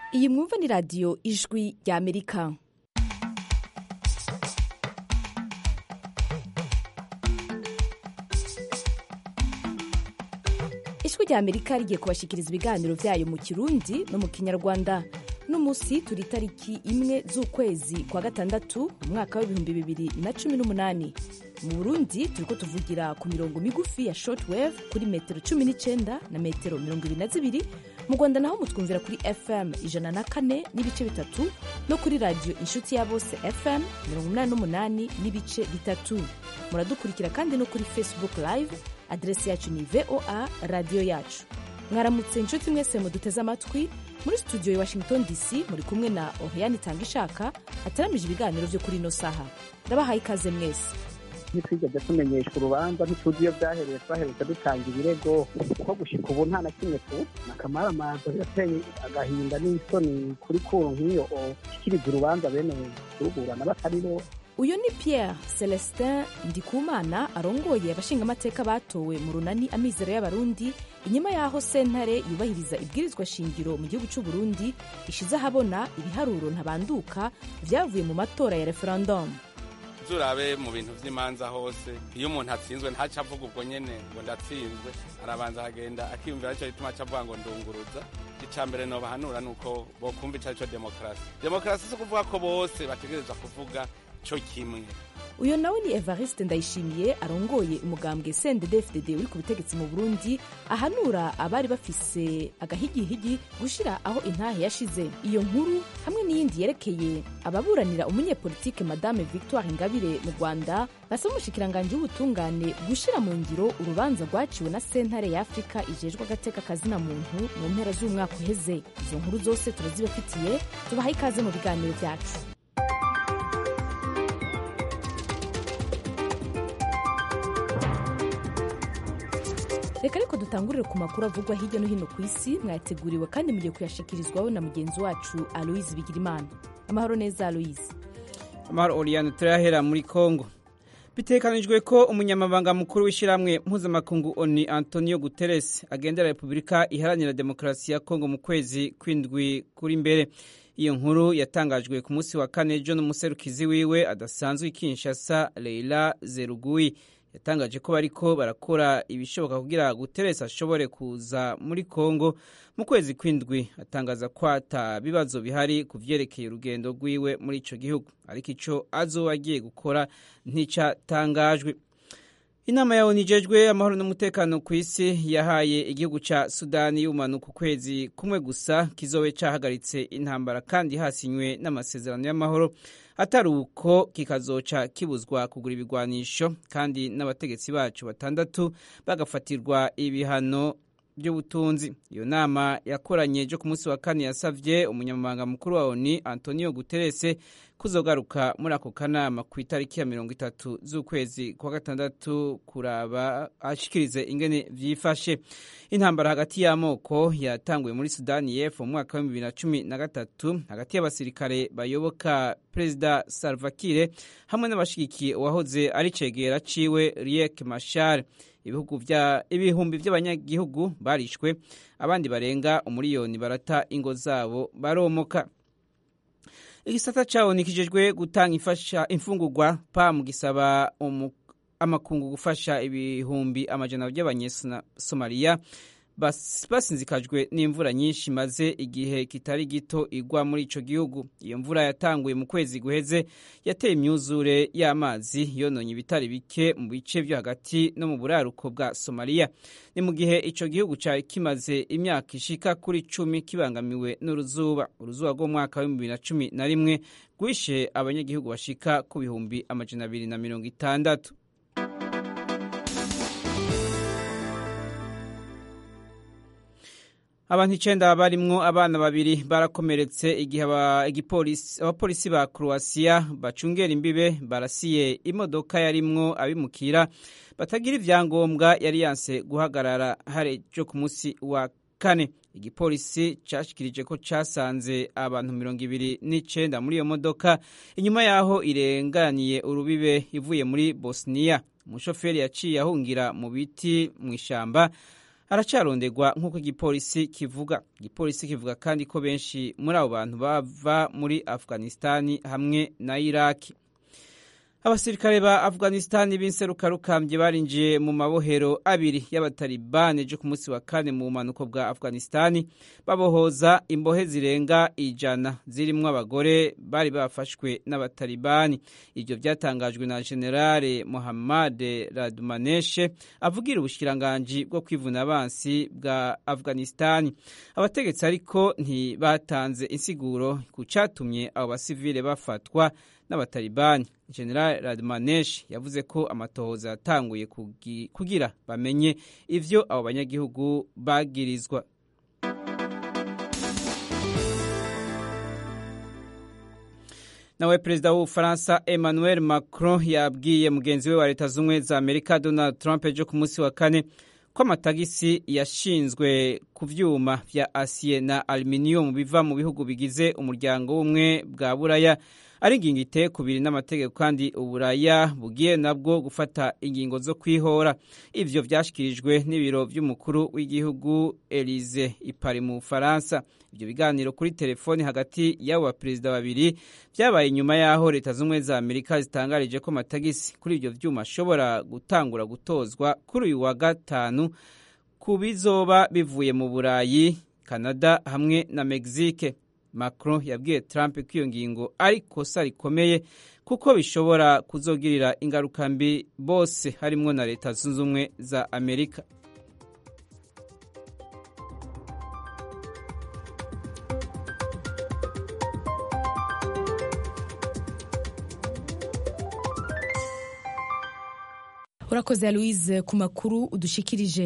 iyi mwumva ni radiyo ijwi rya amerika ijwi rya amerika rigiye kubashikiriza ibiganiro byayo mu kirundi no mu kinyarwanda n'umunsi turi itariki imwe z'ukwezi kwa gatandatu mu mwaka w'ibihumbi bibiri na cumi n'umunani mu burundi turiko tuvugira ku mirongo migufi ya shortwave kuri metero cumi n'icenda na metero mirongo ibiri na zibiri mu rwanda naho mutwumvira kuri fm ijana na kane n'ibice bitatu no kuri radiyo inshuti ya bose fm mirongo umunani n'umunani n'ibice bitatu muradukurikira kandi no kuri facebook live aderesi yacu ni voa radiyo yacu mwaramutse inshuti mwese muduteze amatwi muri studio ya washington dc muri kumwe na oriane itanga ishaka ateramije ibiganiro byo kuri ino saha ndabahaye ikaze mwese ntitwigeze tumenyeshwa urubanza ntituzi iyo byahereye twaherutse dutanga ibirego kuko gushika ubu nta na kimwe tu akamaramaza yateye agahinda n'isoni kuri kuru nk'iyo ishyikiriza urubanza bene kuruburana batari bo uyu ni pierre celestin ndikumana arongoye abashingamateka batowe mu runani amizero y'abarundi inyuma y'aho sentare yubahiriza ibwirizwa shingiro mu gihugu cy'u burundi ishize ahabona ibiharuro ntabanduka vyavuye mu matora ya referendum turabe mu bintu vy'imanza hose iyo umuntu atsinzwe ntaca avuga ubwo nyene ngo ndatsinzwe arabanza akagenda akiyumvira ico gituma aca avuga ngo ndunguruza ica mbere nobahanura nuko bokumva ico arico demokarasi demokarasi si ukuvuga ko bose bategerezwa kuvuga co kimwe uyu nawe ni evariste ndayishimiye arongoye umugambwe sendedefdd uri ku butegetsi mu burundi ahanura abari bafise agahigihigi gushira aho intahe yashize iyo nkuru hamwe n'iyindi yerekeye ababuranira umunyepolitike madame victoire ingabire mu rwanda basaba umushikiranganji w'ubutungane gushira mu ngiro urubanza rwaciwe na sentare ya afurika ijejwe agateka kazina muntu mu mpera z'umwaka uheze izo nkuru zose turazibafitiye tubahaye ikaze mu biganiro byacu reka ariko dutangurire ku makuru avugwa hirya no hino ku isi mwayateguriwe kandi mugiye kuyashikirizwaho na mugenzi wacu aloise bigirimana amahoro neza aloise amahoro oriyane turayahera muri kongo bitekanijwe ko umunyamabanga mukuru w'ishyirahamwe mpuzamakungu oni antonio guterres agendera repubulika iharanira demokarasi ya kongo mu kwezi kw'indwi kuri mbere iyo nkuru yatangajwe ku munsi wa kane ejo n'umuserukizi wiwe adasanzwe i kinshasa leila zeruguyi yatangaje ko bariko barakora ibishoboka kugira guteresa ashobore kuza muri kongo mu kwezi kw'indwi atangaza ko ata bibazo bihari ku vyerekeye urugendo rwiwe muri ico gihugu ariko ico azoba agiye gukora nticatangajwe inama ya onu ijejwe amahoro n'umutekano ku isi yahaye igihugu ca sudani y'ubumanuka ukwezi kumwe gusa kizobe cahagaritse intambara kandi hasinywe n'amasezerano y'amahoro atari uko kikazoca kibuzwa kugura ibigwanisho kandi n'abategetsi bacu batandatu bagafatirwa ibihano by'ubutunzi iyo nama yakoranye ejo ku munsi wa kane yasavye umunyamabanga mukuru wa oni antonio guterese kuzogaruka muri ako kanama ku itariki ya mirongo itatu z'ukwezi kwa gatandatu kuraba ashikirize ingene vyifashe intambara hagati y'amoko yatanguye muri sudani y'epfo mu mwaka wa bibiri na cumi na gatatu hagati y'abasirikare bayoboka perezida salva kiir hamwe n'abashigikiye uwahoze ari cegera ciwe riek mashar ibihugu vya ibihumbi vy'abanyagihugu barishwe abandi barenga umuriyoni barata ingo zabo baromoka igisata cawo nikijejwe gutanga ifasha imfungurwa pam gisaba amakungu gufasha ibihumbi amajana by'abanyesomaliya basinzikajwe n'imvura nyinshi maze igihe kitari gito igwa muri ico gihugu iyo mvura yatanguye mu kwezi guheze yateye imyuzure y'amazi yononye ibitari bike mu bice vyo hagati no mu buraruko bwa somaliya ni mu gihe ico gihugu cari kimaze imyaka ishika kuri cumi kibangamiwe n'uruzuba uruzuba rw'umwaka w'ibihumbi bibiri na cumi na rimwe rwishe abanyagihugu bashika ku bihumbi amajana abiri na mirongo itandatu abantu icenda barimwo abana babiri barakomeretse igihe abapolisi ba croatia bacungera imbibe barasiye imodoka yarimwo abimukira batagira ivyangombwa yari yanse guhagarara harejo ku munsi wa kane igipolisi cashikirije ko casanze abantu mirongo ibiri n'icenda muri iyo modoka inyuma yaho irenganiye urubibe ivuye muri bosniya umushoferi yaciye ahungira mu biti mw'ishamba aracarondegwa nk'uko igipolisi kivuga igipolisi kivuga kandi ko benshi muri abo bantu bava muri afghanistani hamwe na iraki abasirikare ba afghanistani b'inserukarukambye barinjiye mu mabohero abiri y'abatalibani ejo ku munsi wa kane mu bumanuko bwa afghanistani babohoza imbohe zirenga ijana zirimwo abagore bari bafashwe n'abatalibani ibyo byatangajwe na generale mohammad radumaneshe avugira ubushikiranganji bwo kwivuna abansi bwa afghanistani abategetsi ariko ntibatanze insiguro ku catumye abo basivile bafatwa n'abatalibani general radmanesh yavuze ko amatohoza yatanguye kugira bamenye ivyo abo banyagihugu bagirizwa nawe perezida w'ubufaransa emmanuel macron yabwiye mugenzi we wa leta z'ubumwe za amerika donald trump ejo ku munsi wa kane ko amatagisi yashinzwe ku vyuma vya asiye na aluminium biva mu bihugu bigize umuryango w'ubumwe bwa buraya ari ingingo iteye kubiri n'amategeko kandi uburaya bugiye nabwo gufata ingingo zo kwihora ivyo vyashikirijwe n'ibiro vy'umukuru w'igihugu Elize ipari mu Bufaransa ivyo biganiro kuri telefoni hagati y'abo baperezida babiri vyabaye inyuma y'aho leta z'ubumwe za amerika zitangarije ko amatagisi kuri ivyo vyuma ashobora gutangura gutozwa kuri uyu wa gatanu ku bizoba bivuye mu burayi canada hamwe na mexique Macron yabwiye Trump ko iyo ngingo ari kosa rikomeye kuko bishobora kuzogirira ingaruka mbi bose harimwo na leta zunze ubumwe za Amerika. urakoze louise ku makuru udushikirije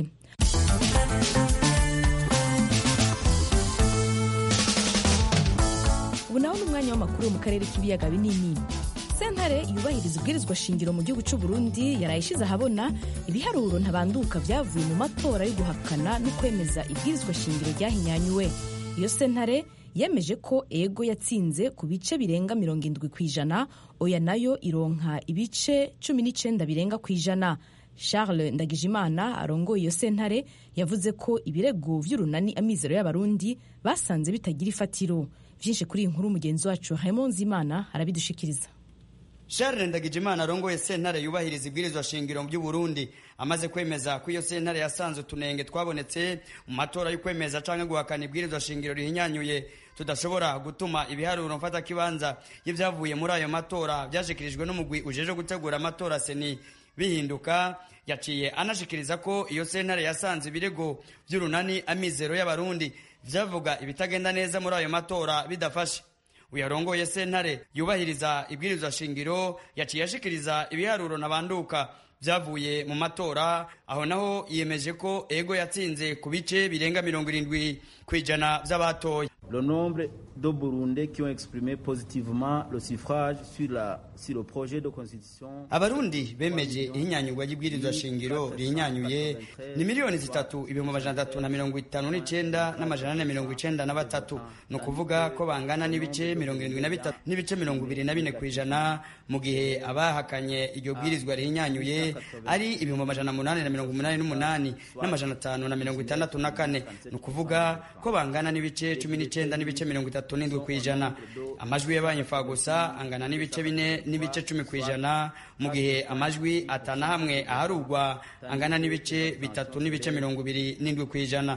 ubu naho ni umwanya w'amakuru mu karere k'ibiyaga binini sentare yubahiriza ubwirizwa shingiro mu gihugu cy'u Burundi yaraye ishize ahabona ibiharuro ntabanduka byavuye mu matora yo guhakana no kwemeza ibwirizwa shingiro ryahinyanyuwe iyo sentare yemeje ko ego yatsinze ku bice birenga mirongo indwi ku ijana oya nayo ironka ibice cumi n'icenda birenga ku ijana charles ndagijimana arongoye iyo sentare yavuze ko ibirego vy'urunani amizero y'abarundi basanze bitagira ifatiro vyinshi kuri iyi nkuru mugenzi wacu Raymond Zimana arabidushikiriza Charles Ndagijimana arongoye sentare yubahiriza ibwirizwa shingiro by'u Burundi amaze kwemeza ko iyo sentare yasanze utunenge twabonetse mu matora yo kwemeza canke guhakana ibwirizwa shingiro rihinyanyuye tudashobora gutuma ibiharuro mfata kibanza y'ivyavuye muri ayo matora vyashikirijwe n'umugwi ujeje gutegura amatora seni bihinduka yaciye anashikiriza ko iyo sentare yasanze ibirego vy'urunani amizero y'abarundi vyavuga ibitagenda neza muri ayo matora bidafashe uyarongoye sentare yubahiriza ibwirizwa shingiro yaciye ashikiriza ibiharuro ntabanduka vyavuye mu matora aho naho yiyemeje ko ego yatsinze ku bice birenga mirongo irindwi ku ijana vy'abatoye le nombre de Burundais qui ont exprimé positivement le suffrage sur, la, sur le projet de constitution. Abarundi bemeje ihinyanyurwa ry'ibwirizwa shingiro rihinyanyuye ni miliyoni zitatu ibihumbi amajana atatu na mirongo itanu n'icenda n'amajana ane mirongo icenda na batatu ni ukuvuga ko bangana n'ibice mirongo irindwi na bitatu n'ibice mirongo ibiri na bine ku ijana mu gihe abahakanye iryo bwirizwa rihinyanyuye ari ibihumbi amajana munani na mirongo umunani n'umunani n'amajana atanu na mirongo itandatu na kane ni ukuvuga ko bangana n'ibice cumi n'icenda n'ibice mirongo itatu n'indwi ku ijana amajwi yabaye gusa angana n'ibice bine n'ibice cumi ku ijana mu gihe amajwi atana hamwe aharugwa angana n'ibice bitatu n'ibice mirongo ibiri n'indwi ku ijana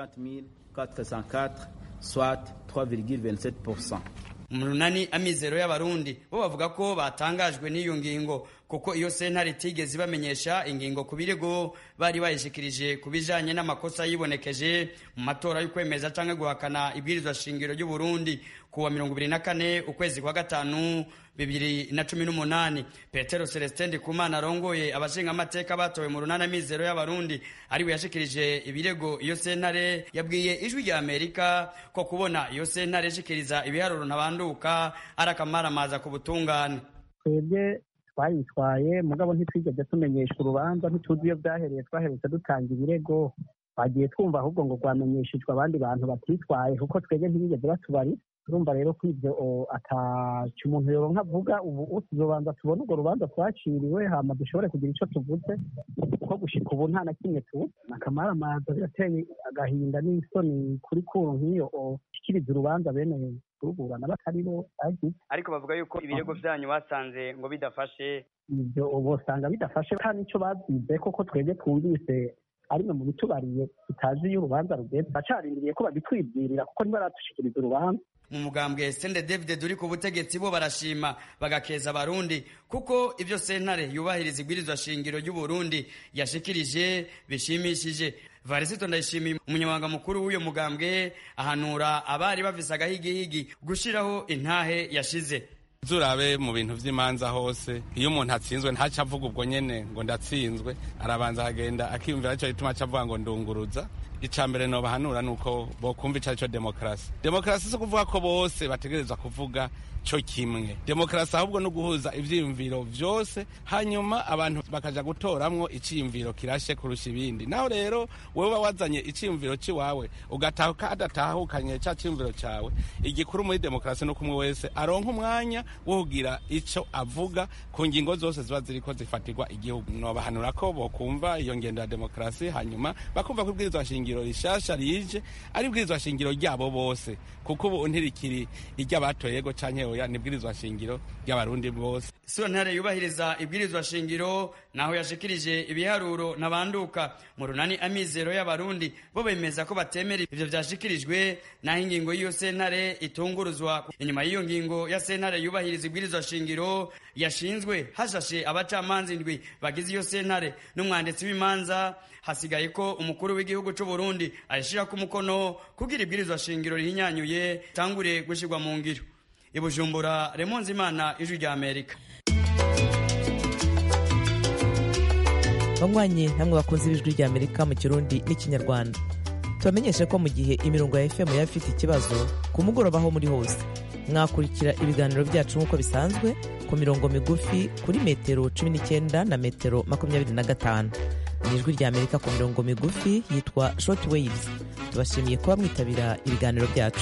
soit 3,27%. umunani amizero y'abarundi bo bavuga ko batangajwe n'iyo ngingo kuko iyo sentare itigeze ibamenyesha ingingo ku birego bari bayishikirije ku bijanye n'amakosa yibonekeje mu matora y'ukwemeza canke guhakana ibwirizwa shingiro ry'u Burundi kuwa mirongo ibiri na kane ukwezi kwa gatanu bibiri na cumi n'umunani petero celestin ndikumana arongoye abashinga amateka batowe mu runana mizero y'abarundi ariwe yashikirije ibirego iyo sentare yabwiye ijwi rya amerika ko kubona iyo sentare ishikiriza ibiharuro ntabanduka ari akamaramaza ku butungane twebwe twayitwaye mugabo ntitwigeze tumenyeshwa urubanza ntituzi iyo byahereye twaherutse dutanga ibirego bagiye twumva ahubwo ngo rwamenyeshejwe abandi bantu batitwaye kuko twebwe ntibigeze batubarira turumva rero ko ibyo ataca umuntu yoronka avuga ubu tuzobanza tubone urwo rubanza twaciriwe hama dushobore kugira icyo tuvuze kuko gushika ubu nta na kimwe tu akamaramaza birateye agahinda n'isoni kuri kuru nk'iyo ishikiriza urubanza bene kuruburana batari bo bagize ariko bavuga yuko ibirego vyanyu basanze ngo bidafashe ibyo bosanga bidafashe kandi icyo babyize koko twebwe twumvise arimwe mu bitubariye tutazi iyo urubanza rugeze bacarindiriye ko babitwibwirira kuko ntibaradushikiriza urubanza mu mugambwe sende david uri ku butegetsi bo barashima bagakeza abarundi kuko ibyo sentare yubahiriza ibwirizwa shingiro ry'uburundi yashikirije bishimishije varisito ndayishimiye umunyamabanga mukuru w'uyo mugambwe ahanura abari bafise agahigihigi gushiraho intahe yashize zurabe mu bintu vy'imanza hose iyo umuntu atsinzwe ntaca avuga ubwo nyene ngo ndatsinzwe arabanza akagenda akiyumvira ico gituma aca avuga ngo ndunguruza ica mbere nobahanura nuko bokumva ico arico demokarasi demokarasi si ukuvuga ko bose bategerezwa kuvuga co kimwe demokarasi ahubwo no guhuza ivyiyumviro vyose hanyuma abantu bakaja gutoramwo iciyumviro kirashe kurusha ibindi naho rero wewe uba wazanye iciyumviro ciwawe ugatahuka adatahukanye ca ciyumviro cawe igikuru muri demokarasi nuko umwe wese aronka umwanya wo kugira ico avuga ku ngingo zose ziba ziriko zifatirwa igihugu nobahanura ko bokumva iyo ngendo ya demokarasi hanyuma bakumva ko ibwirizwa shingiro rishasha rije ari ibwirizwa shingiro ryabo bose kuko ubu ntirikiri iry'abatoyego canke oya nibwirizwa shingiro ry'abarundi bose sentare yubahiriza ibwirizwa shingiro naho yashikirije ibiharuro nabanduka mu runani amizero y'abarundi bo bemeza ko batemera ivyo vyashikirijwe naho ingingo y'iyo sentare itunguruzwa inyuma y'iyo ngingo ya sentare yubahiriza ibwirizwa shingiro yashinzwe hashashe abacamanza indwi bagize iyo sentare n'umwanditsi w'imanza hasigaye ko umukuru w'igihugu c'u Burundi ayishirako umukono kugira ibwirizwa shingiro rihinyanyuye tangure gushirwa mu ngiro ibujumbura remonzi imana ijwi rya amerika banywanyi namwe bakunze ibijwi rya amerika mu kirundi n'ikinyarwanda tubamenyeshe ko mu gihe imirongo ya fm yaba ifite ikibazo ku mugoroba aho muri hose mwakurikira ibiganiro byacu nk'uko bisanzwe ku mirongo migufi kuri metero cumi n'icyenda na metero makumyabiri na gatanu ni ijwi rya amerika ku mirongo migufi yitwa short waves tubashimiye kuba mwitabira ibiganiro byacu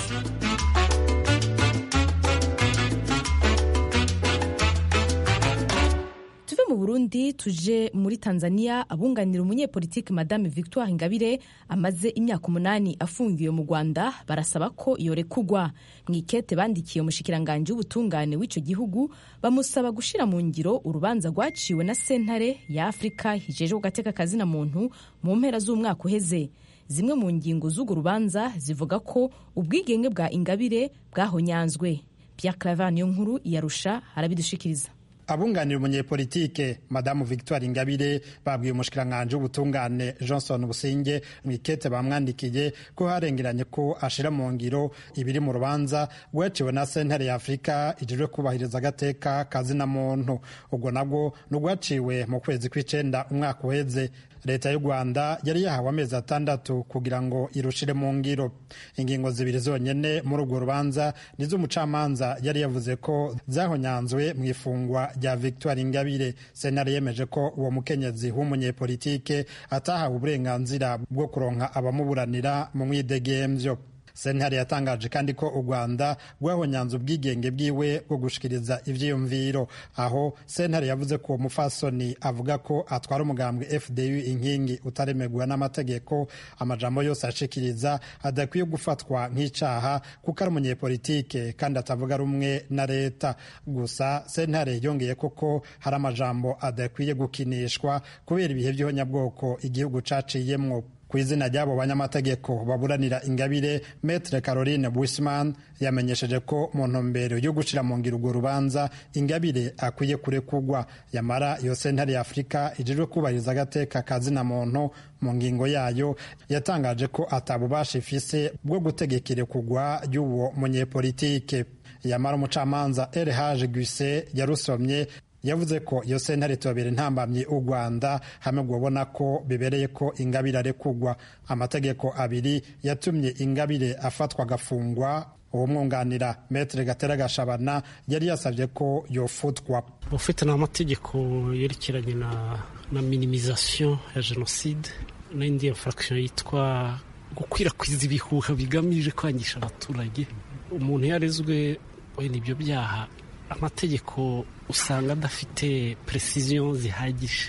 tuve mu burundi tuje muri tanzania abunganira umunyepolitiki madame victoire ingabire amaze imyaka umunani afungiwe mu rwanda barasaba ko yorekugwa mu ikete bandikiye umushikiranganji w'ubutungane w'icyo gihugu bamusaba gushyira mu ngiro urubanza rwaciwe na sentare ya afurika hijejwe gateka kazina muntu mu mpera z'umwaka uheze zimwe mu ngingo z'urwo rubanza zivuga ko ubwigenge bwa ingabire bwahonyanzwe Pierre Claver niyo nkuru iyarusha arabidushikiriza abunganira umunyepolitike madamu victoire ingabire babwiye umushikiranganji w'ubutungane johnson businge mu ikete bamwandikiye ko harengeranye ko ashira mu ngiro ibiri mu rubanza rwaciwe na sentare ya afurika ijejwe kubahiriza agateka kazina muntu ubwo nabwo ni urwaciwe mu kwezi kw'icenda umwaka uheze leta y'u rwanda yari yahawe amezi atandatu kugira ngo irushire mu ngiro ingingo zibiri zonyene muri urwo rubanza nizo umucamanza yari yavuze ko zahonyanzwe mu ifungwa rya victoire ingabire senari yemeje ko uwo mukenyezi w'umunyepolitike atahawe uburenganzira bwo kuronka abamuburanira mu mwidegemvyo sentare yatangaje kandi ko u rwanda rwahonyanze ubwigenge bwiwe bwo gushikiriza ivyiyumviro aho sentare yavuze ko uwo mufasoni avuga ko atwara umugambwe fdu inkingi utaremerwa n'amategeko amajambo yose ashikiriza adakwiye gufatwa nk'icaha kuko ari umunyepolitike kandi atavuga rumwe na leta gusa sentare yongeye koko hari amajambo adakwiye gukinishwa kubera ibihe by'ihonyabwoko igihugu caciyemwo ku izina ry'abo banyamategeko baburanira ingabire metre caroline bushman yamenyesheje ko mu ntumbero yo gushira mu ngiro urwo rubanza ingabire akwiye kurekugwa yamara iyo sentare ya afurika ijejwe kubahiriza agateka kazina muntu mu ngingo yayo yatangaje ko atabubasha ifise bwo gutegeka irekugwa ry'uwo munyepolitike yamara umucamanza elhage guse yarusomye yavuze ko iyo sentare itobera intambamyi u rwanda hamwe ubona ko bibereye ko ingabire arekugwa amategeko abiri yatumye ingabire afatwa agafungwa uwo mwunganira metere gatera gashabana yari yasabye ko yofutwa ufite n'amategeko yerekeranye na na minimizasiyo ya jenoside n'indi infraction yitwa gukwirakwiza ibihuha bigamije kwangisha abaturage umuntu yarezwe wenda ibyo byaha amategeko usanga adafite precision zihagije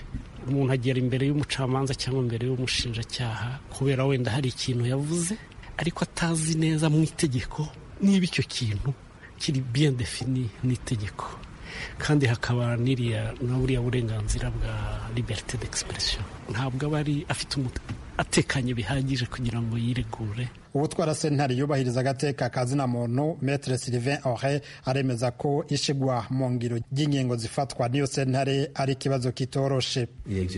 umuntu agera imbere y'umucamanza cyangwa imbere y'umushinjacyaha kubera wenda hari ikintu yavuze ariko atazi neza mu itegeko niba icyo kintu kiri bien defini n'itegeko kandi hakaba n'iriya na buriya burenganzira bwa liberite d'expression ntabwo aba ari afite atekanye bihagije kugira ngo yiregure ubutwara sentare yubahiriza agateka ka zina muntu metre sylvain ore aremeza ko ishigwa mu ngiro ry'ingingo zifatwa n'iyo sentare ari ikibazo kitoroshe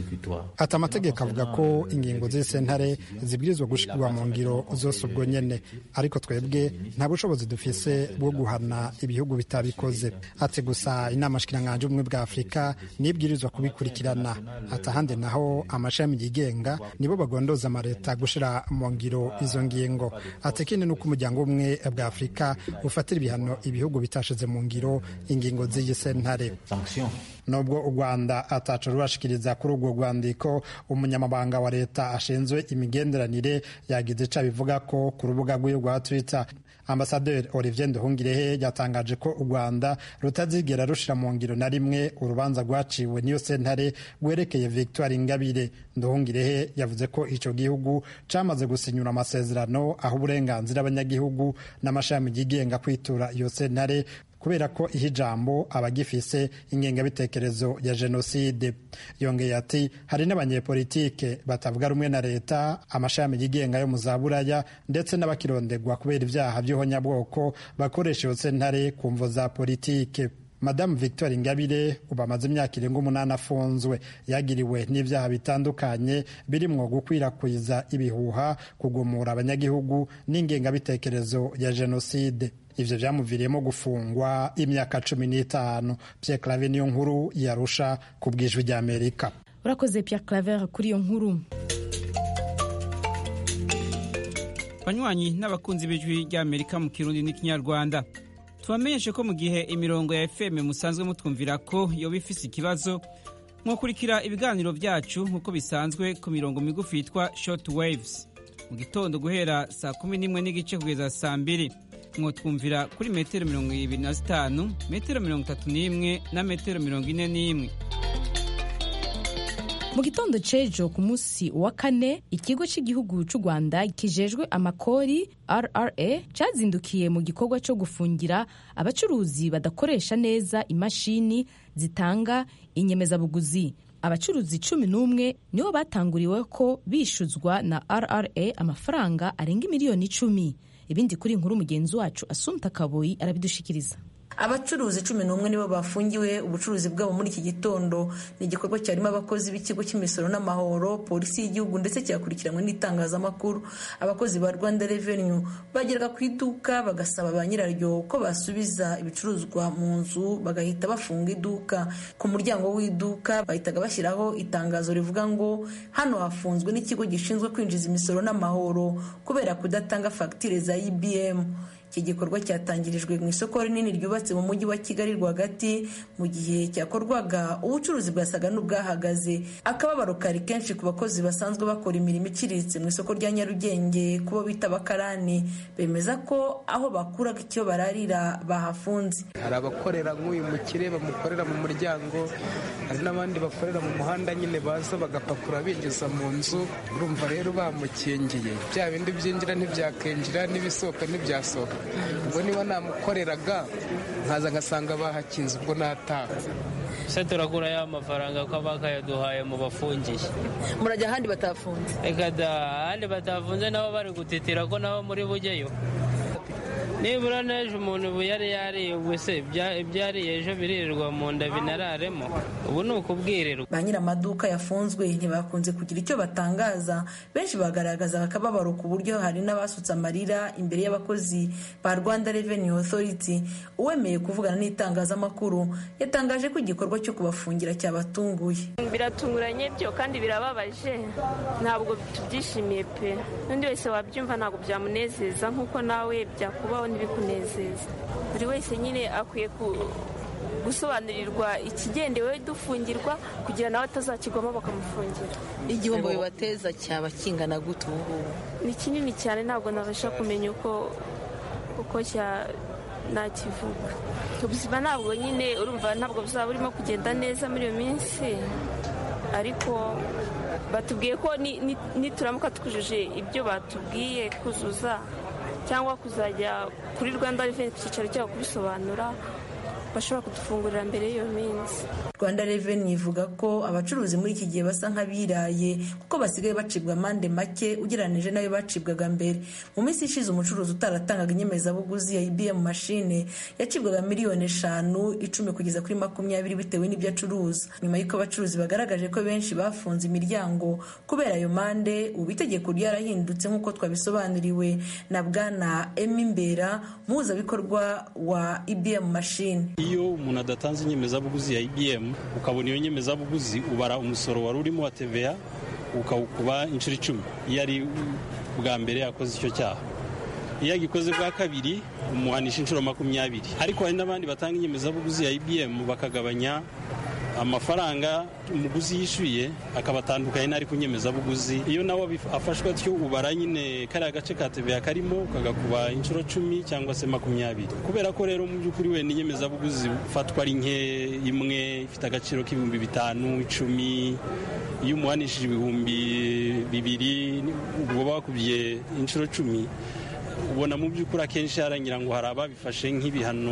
ati amategeko avuga ko ingingo z'iyi sentare zibwirizwa gushigwa mu ngiro zose ubwo nyene ariko twebwe nta bushobozi dufise bwo guhana ibihugu bitabikoze ati gusa inama shikiranganje ubumwe bwa afurika nibwirizwa kubikurikirana ati ahandi naho amashami yigenga nibo bagondoza amaleta gushira mu ngiro izo ngingo ati ikindi ni uko umuryango umwe bwa afurika ufatira ibihano ibihugu bitashize mu ngiro ingingo z'iyi sentare nubwo u rwanda atacu rurashikiriza kuri urwo rwandiko umunyamabanga wa leta ashinzwe imigenderanire yagize ico abivuga ko ku rubuga rw'iwe rwa twitter ambasaderi olivier nduhungirehe yatangaje ko u rwanda rutazigera rushira mu ngiro na rimwe urubanza rwaciwe n'iyo sentare rwerekeye victoire ingabire nduhungirehe yavuze ko ico gihugu camaze gusinyura amasezerano aho uburenganzira abanyagihugu n'amashami yigenga kwitura iyo sentare kubera ko ihe ijambo abagifise ingengabitekerezo ya jenoside yongeye ati hari n'abanyepolitike batavuga rumwe na leta amashami yigenga yo mu za buraya ndetse n'abakirondegwa kubera ibyaha by'ihonyabwoko bakoresha iyo sentare ku mvo za politike madamu victoire ingabire ubu amaze imyaka irenga umunani afunzwe yagiriwe n'ibyaha bitandukanye birimwo gukwirakwiza ibihuha kugumura abanyagihugu n'ingengabitekerezo ya jenoside ivyo vyamuviriyemo gufungwa imyaka cumi n'itanu pierre clave niyo nkuru yarusha ku bwijwi ry'amerika urakoze pierre claver kuri iyo nkuru banywanyi n'abakunzi b'ijwi ry'amerika mu kirundi n'ikinyarwanda tubamenyeshe ko mu gihe imirongo ya fm musanzwe mutwumvira ko yoba ifise ikibazo mwakurikira ibiganiro byacu nk'uko bisanzwe ku mirongo migufi yitwa short waves mu gitondo guhera saa kumi n'imwe n'igice kugeza saa mbiri mwotwumvira kuri metero mirongo ibiri na zitanu metero mirongo itatu n'imwe na metero mirongo ine n'imwe mu gitondo c'ejo ku munsi wa kane ikigo cy'igihugu cy'u rwanda kijejwe amakori rra cyazindukiye mu gikorwa cyo gufungira abacuruzi badakoresha neza imashini zitanga inyemezabuguzi abacuruzi cumi n'umwe nibo batanguriwe ko bishuzwa na rra amafaranga arenga miliyoni icumi ibindi kuri inkuru mugenzi wacu asumta kaboyi arabidushikiriza abacuruzi cumi n'umwe nibo bafungiwe ubucuruzi bwabo muri iki gitondo ni igikorwa cyarimo abakozi b'ikigo cy'imisoro n'amahoro polisi y'igihugu ndetse cyakurikiranwe n'itangazamakuru abakozi ba rwanda revenue bageraga ku iduka bagasaba ba nyiraryo ko basubiza ibicuruzwa mu nzu bagahita bafunga iduka ku muryango w'iduka bahitaga bashyiraho itangazo rivuga ngo hano hafunzwe n'ikigo gishinzwe kwinjiza imisoro n'amahoro kubera kudatanga fagitire za ibm iki gikorwa cyatangirijwe mu isoko rinini ryubatse mu mujyi wa kigali rwagati mu gihe cyakorwaga ubucuruzi bwasaga n'ubwahagaze akababaro kari kenshi ku bakozi basanzwe bakora imirimo iciriritse mu isoko rya nyarugenge kubo bita abakarani bemeza ko aho bakuraga icyo bararira bahafunze hari abakorera nk'uyu mukire bamukorera mu muryango hari n'abandi bakorera mu muhanda nyine baza bagapakura binjiza mu nzu urumva rero bamukingiye bya bindi byinjira ntibyakinjira n'ibisohoka ntibyasohoka ubwo niba namukoreraga nkaza ngasanga bahakinze ubwo nataha se turagura ya mafaranga ko bakayaduhaye mu bafungiye murajya ahandi batafunze reka da ahandi batafunze nabo bari gutitira ko nabo muri bujyeyo nibura n'ejo umuntu ubu yari yariye ubwo se ibyariye ejo biririrwa mu nda binararemo ubu ni ukubwirirwa ba nyir'amaduka yafunzwe ntibakunze kugira icyo batangaza benshi bagaragaza akababaro ku buryo hari n'abasutse amarira imbere y'abakozi ba rwanda revenue authority uwemeye kuvugana n'itangazamakuru yatangaje ko igikorwa cyo kubafungira cyabatunguye biratunguranye byo kandi birababaje ntabwo tubyishimiye pe n'undi wese wabyumva ntabwo byamunezeza nk'uko nawe byakubaho ntibikunezeza buri wese nyine akwiye gusobanurirwa ikigendewe dufungirwa kugira nawe atazakigwamo bakamufungira igihombo bibateza cyaba kingana gute ubu ngubu ni kinini cyane ntabwo nabasha kumenya uko uko nakivuga ubuzima ntabwo nyine urumva ntabwo buzaba burimo kugenda neza muri iyo minsi ariko batubwiye ko nituramuka twujuje ibyo batubwiye kuzuza cyangwa kuzajya kuri rwanda reveni ku cyicaro cyabo kubisobanura bashobora kudufungurira mbere y'iyo minsi rwanda reveni ivuga ko abacuruzi muri iki gihe basa nk'abiraye kuko basigaye bacibwa amande make ugereranije n'ayo bacibwaga mbere mu minsi ishize umucuruzi utaratangaga inyemezabuguzi ya ibm mashine yacibwaga miliyoni eshanu icumi kugeza kuri makumyabiri bitewe n'ibyo acuruza nyuma y'uko abacuruzi bagaragaje ko benshi bafunze imiryango kubera ayo mande ubu itegeko ryarahindutse nk'uko twabisobanuriwe na bwana emimbera muhuzabikorwa wa ibm mashine iyo umuntu adatanze inyemezabuguzi ya ibm ukabona iyo nyemezabuguzi ubara umusoro wari urimo wa TVA ukawukuba inshuro icumi iyo ari bwa mbere akoze icyo cyaha iyo agikoze bwa kabiri umuhanisha inshuro makumyabiri ariko hari n'abandi batanga inyemezabuguzi ya ibm bakagabanya amafaranga umuguzi yishyuye akabatandukanye n'ari ku nyemezabuguzi iyo nawe afashwe atyo ubara nyine kariya gace ka TVA karimo ukagakuba inshuro cumi cyangwa se makumyabiri kubera ko rero mu by'ukuri wenda inyemezabuguzi ufatwa ari nke imwe ifite agaciro k'ibihumbi bitanu icumi iyo umuhanishije ibihumbi bibiri ubwo bakubye inshuro cumi ubona mu by'ukuri akenshi harangira ngo hari ababifashe nk'ibihano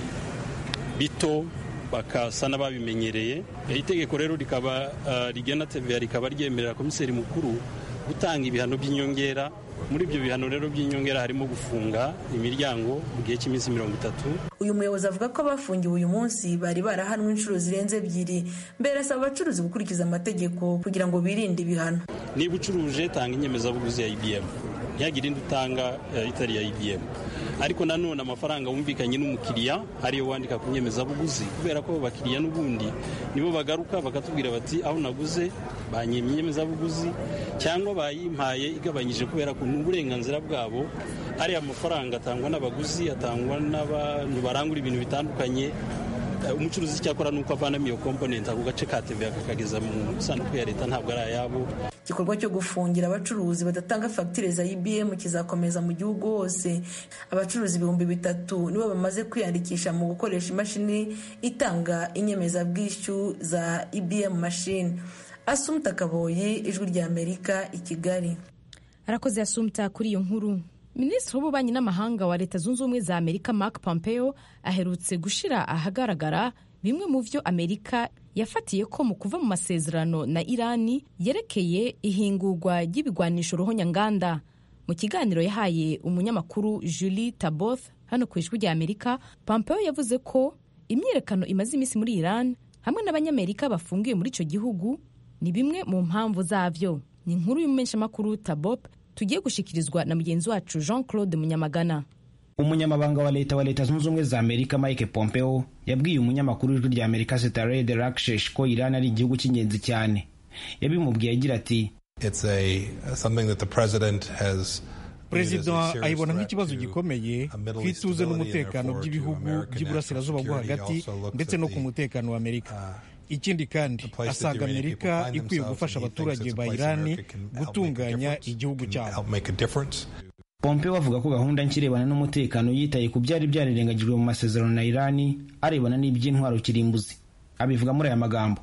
bito bakasa n'ababimenyereye itegeko rero rikaba rigena TVA rikaba ryemerera komiseri mukuru gutanga ibihano by'inyongera muri ibyo bihano rero by'inyongera harimo gufunga imiryango mu gihe cy'iminsi mirongo itatu uyu muyobozi avuga ko abafungiwe uyu munsi bari barahanwe inshuro zirenze ebyiri mbere asaba abacuruzi gukurikiza amategeko kugira ngo birinde ibihano niba ucuruje tanga inyemezabuguzi ya ibm ntihagire indi utanga itari ya ibm ariko nanone amafaranga wumvikanye n'umukiriya ariyo wandika ku nyemezabuguzi kubera ko abakiriya n'ubundi nibo bagaruka bakatubwira bati aho naguze banyimye inyemezabuguzi cyangwa bayimpaye igabanyije kubera ko ni uburenganzira bwabo ariya mafaranga atangwa n'abaguzi atangwa n'abantu barangura ibintu bitandukanye umucuruzi icyakora ni uko avanamo iyo komponenti ako gace ka tv akakageza mu sanduku ya leta ntabwo ari ayabo igikorwa cyo gufungira abacuruzi badatanga fagitire za ibm kizakomeza mu gihugu hose abacuruzi ibihumbi bitatu nibo bamaze kwiyandikisha mu gukoresha imashini itanga inyemezabwishyu za ibm mashini asumta kaboyi ijwi rya amerika i kigali arakoze asumta kuri iyo nkuru minisitiri w'ububanyi n'amahanga wa leta zunze ubumwe za amerika mark pompeo aherutse gushyira ahagaragara bimwe mu byo amerika yafatiye ko mu kuva mu masezerano na irani yerekeye ihingurwa ry'ibigwanisho ruhonyanganda mu kiganiro yahaye umunyamakuru julie taboth hano ku ijwi rya amerika pompeo yavuze ko imyiyerekano imaze iminsi muri iran hamwe n'abanyamerika bafungiwe muri icyo gihugu ni bimwe mu mpamvu zabyo ni inkuru y'umumenyeshamakuru tabob tugiye gushikirizwa na mugenzi wacu jean claude munyamagana umunyamabanga wa leta wa leta zunze ubumwe za amerika mike pompeo yabwiye umunyamakuru w'ijwi rya amerika setared rakshesh ko iran ari igihugu cy'ingenzi cyane yabimubwiye agira ati perezida ayibona nk'ikibazo gikomeye ku ituze n'umutekano by'ibihugu by'iburasirazuba bwo hagati ndetse no ku mutekano wa amerika ikindi kandi asanga amerika ikwiye gufasha abaturage ba irani gutunganya igihugu cyabo pompeo avuga ko gahunda nshya irebana n'umutekano yitaye ku byari byararengagijwe mu masezerano na irani arebana n'iby'intwaro kirimbuzi abivuga muri aya magambo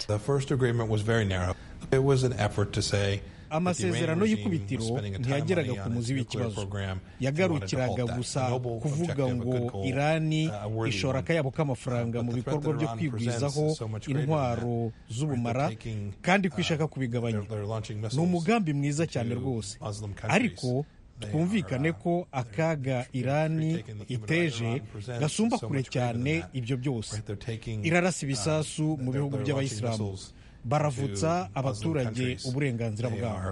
amasezerano y'ikubitiro ntiyageraga ku muzi w'ikibazo yagarukiraga gusa kuvuga ngo irani ishora akayabo k'amafaranga mu bikorwa byo kwigwizaho intwaro z'ubumara kandi ko ishaka kubigabanya ni umugambi mwiza cyane rwose ariko twumvikane ko akaga irani iteje gasumba kure cyane ibyo byose irarasa ibisasu mu bihugu by'abayisilamu baravutsa abaturage uburenganzira bwabo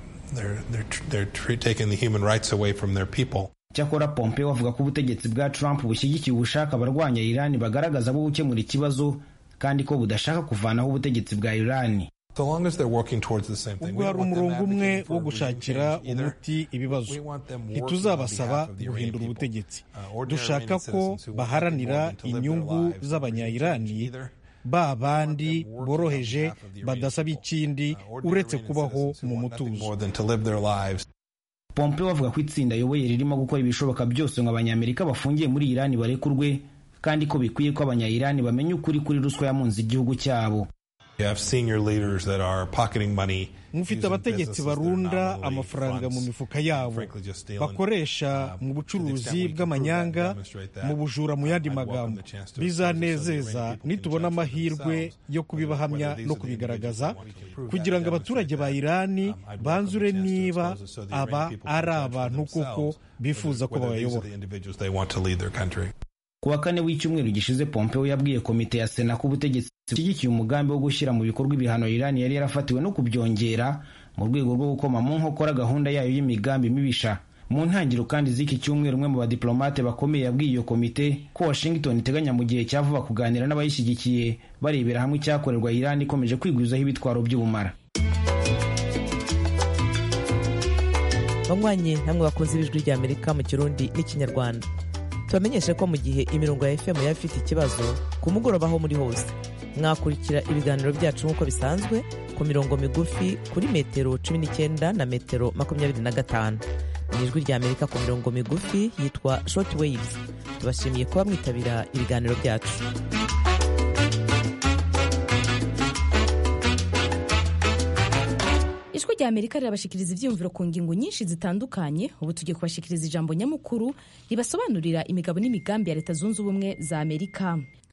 cyakora pompeo avuga ko ubutegetsi bwa trump bushyigikiye ubushake abarwanya irani bagaragaza bwo gukemura ikibazo kandi ko budashaka kuvanaho ubutegetsi bwa irani ubwo hari umurongo umwe wo gushakira umuti ibibazo ntituzabasaba guhindura ubutegetsi dushaka ko baharanira inyungu z'abanyayirani ba bandi boroheje badasaba ikindi uretse kubaho mu mutuzo pompeo avuga ko itsinda ayoboye ririmo gukora ibishoboka byose ngo abanyamerika bafungiye muri irani barekurwe kandi ko bikwiye ko abanyayirani bamenya ukuri kuri ruswa yamunze igihugu cyabo mufite abategetsi barunda amafaranga mu mifuka yabo bakoresha mu bucuruzi bw'amanyanga mu bujura mu yandi magambo bizanezeza nitubona amahirwe yo kubibahamya no kubigaragaza kugira ngo abaturage ba irani banzure niba aba ari abantu koko bifuza ko babayobora ku wa kane w'icyumweru gishize pompeo yabwiye komite ya sena ko ubutegetsi bushyigikiye umugambi wo gushyira mu bikorwa ibihano irani yari yarafatiwe no kubyongera mu rwego rwo gukoma mu nkokora gahunda yayo y'imigambi mibisha mu ntangiriro kandi z'iki cyumweru umwe mu badiplomate bakomeye yabwiye iyo komite ko washington iteganya mu gihe cya vuba kuganira n'abayishyigikiye barebera hamwe icyakorerwa irani ikomeje kwigwizaho ibitwaro by'ubumara banywanyi namwe bakunze ibijwi rya amerika mu kirundi n'ikinyarwanda tubamenyeshe ko mu gihe imirongo ya fm yaba ifite ikibazo ku mugoroba aho muri hose mwakurikira ibiganiro byacu nk'uko bisanzwe ku mirongo migufi kuri metero cumi n'icyenda na metero makumyabiri na gatanu mu ijwi rya amerika ku mirongo migufi yitwa short waves tubashimiye kuba mwitabira ibiganiro byacu ijwi rya amerika rirabashikiriza ibyiyumviro ku ngingo nyinshi zitandukanye ubu tugiye kubashikiriza ijambo nyamukuru ribasobanurira imigabo n'imigambi ya leta zunze ubumwe za amerika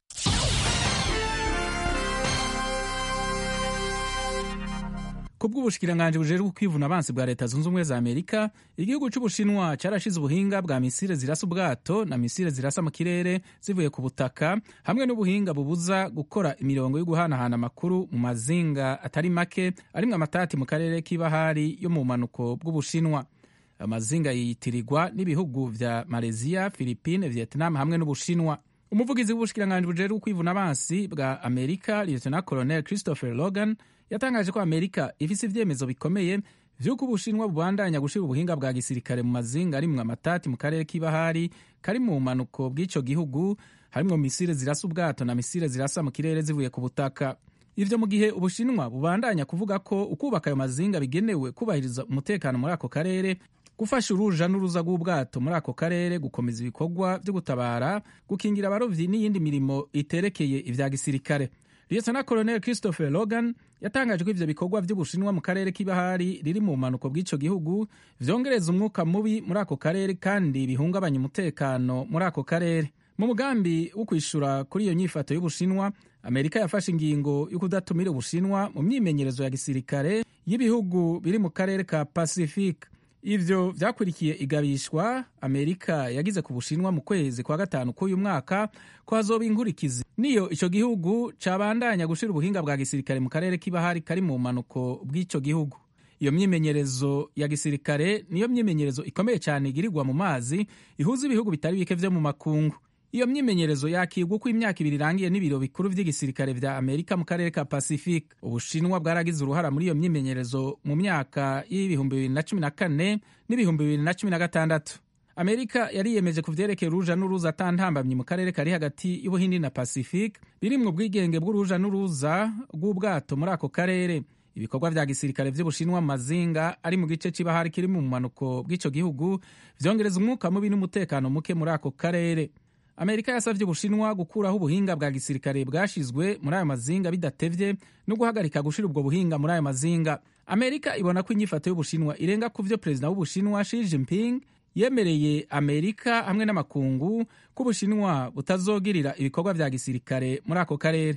ku bw'ubushikiranganje bujejwe kwivuna abansi bwa leta zunze ubumwe za amerika igihugu cy'ubushinwa cyarashize ubuhinga bwa misile zirasa ubwato na misile zirasa mu kirere zivuye ku butaka hamwe n'ubuhinga bubuza gukora imirongo yo guhanahana amakuru mu mazinga atari make arimwo amatati mu karere k'ibahari yo mu bumanuko bw'ubushinwa amazinga yitirirwa n'ibihugu vya malaysia philippine vietnam hamwe n'ubushinwa umuvugizi w'ubushikiranganje bujejwe kwivuna abansi bwa amerika lieutenant colonel christopher logan yatangaje ko amerika ifise ivyemezo bikomeye vy'uko ubushinwa bubandanya gushira ubuhinga bwa gisirikare mu mazinga arimwo amatati mu karere k'ibahari kari mu bumanuko bw'ico gihugu harimwo misile zirasa ubwato na misile zirasa mu kirere zivuye ku butaka ivyo mu gihe ubushinwa bubandanya kuvuga ko ukubaka ayo mazinga bigenewe kubahiriza umutekano muri ako karere gufasha uruja n'uruza rw'ubwato muri ako karere gukomeza ibikorwa vyo gutabara gukingira abarovyi n'iyindi mirimo iterekeye ivya gisirikare lieutenant colonel christopher logan yatangaje ko ivyo bikorwa vy'ubushinwa mu karere k'ibahari riri mu bumanuko bw'ico gihugu vyongereza umwuka mubi muri ako karere kandi bihungabanya umutekano muri ako karere mu mugambi wo kwishura kuri iyo nyifato y'ubushinwa amerika yafashe ingingo yo kudatumira ubushinwa mu myimenyerezo ya gisirikare y'ibihugu biri mu karere ka pacifique ivyo vyakurikiye igabishwa amerika yagize ku bushinwa mu kwezi kwa gatanu k'uyu mwaka ko hazoba inkurikizi niyo ico gihugu cabandanya gushira ubuhinga bwa gisirikare mu karere k'ibahari kari mu bumanuko bw'ico gihugu iyo myimenyerezo ya gisirikare niyo myimenyerezo ikomeye cyane igirirwa mu mazi ihuza ibihugu bitari bike vyo mu makungu iyo myimenyerezo yakirwa uko imyaka ibiri irangiye n'ibiro bikuru vy'igisirikare vya amerika mu karere ka pacifique ubushinwa bwaragize uruhara muri iyo myimenyerezo mu myaka y'ibihumbi bibiri na cumi na kane n'ibihumbi bibiri na cumi na gatandatu amerika yariyemeje ku vyerekeye uruja n'uruza atantambamye mu karere kari hagati y'ubuhindi na pacifique birimwo ubwigenge bw'uruja n'uruza rw'ubwato muri ako karere ibikorwa vya gisirikare vy'ubushinwa mu mazinga ari mu gice c'ibahari kiri mu bumanuko bw'ico gihugu vyongereza umwuka mubi n'umutekano muke muri ako karere amerika yasavye ubushinwa gukuraho ubuhinga bwa gisirikare bwashizwe muri ayo mazinga bidatevye no guhagarika gushira ubwo buhinga muri ayo mazinga amerika ibona ko inyifato y'ubushinwa irenga ku vyo perezida w'ubushinwa Xi Jinping yemereye amerika hamwe n'amakungu ko ubushinwa butazogirira ibikorwa vya gisirikare muri ako karere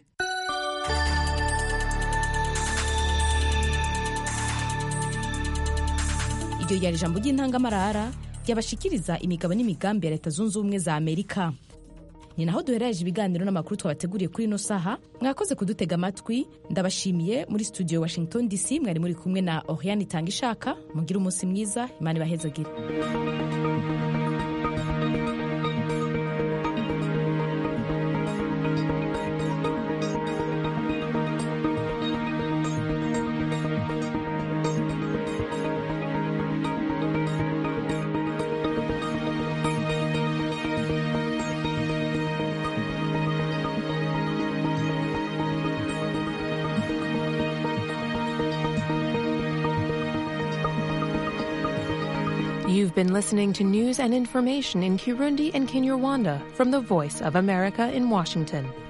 iryo ryari ijambo ry'intangamarara ryabashikiriza imigabo n'imigambi ya leta zunze ubumwe za amerika ni naho duherereje ibiganiro n'amakuru twabateguriye kuri ino saha mwakoze kudutega amatwi ndabashimiye muri studio washington dc mwari muri kumwe na oriane itanga ishaka mugire umunsi mwiza imana ibahezagire You've been listening to news and information in Kirundi and Kinyarwanda from the Voice of America in Washington.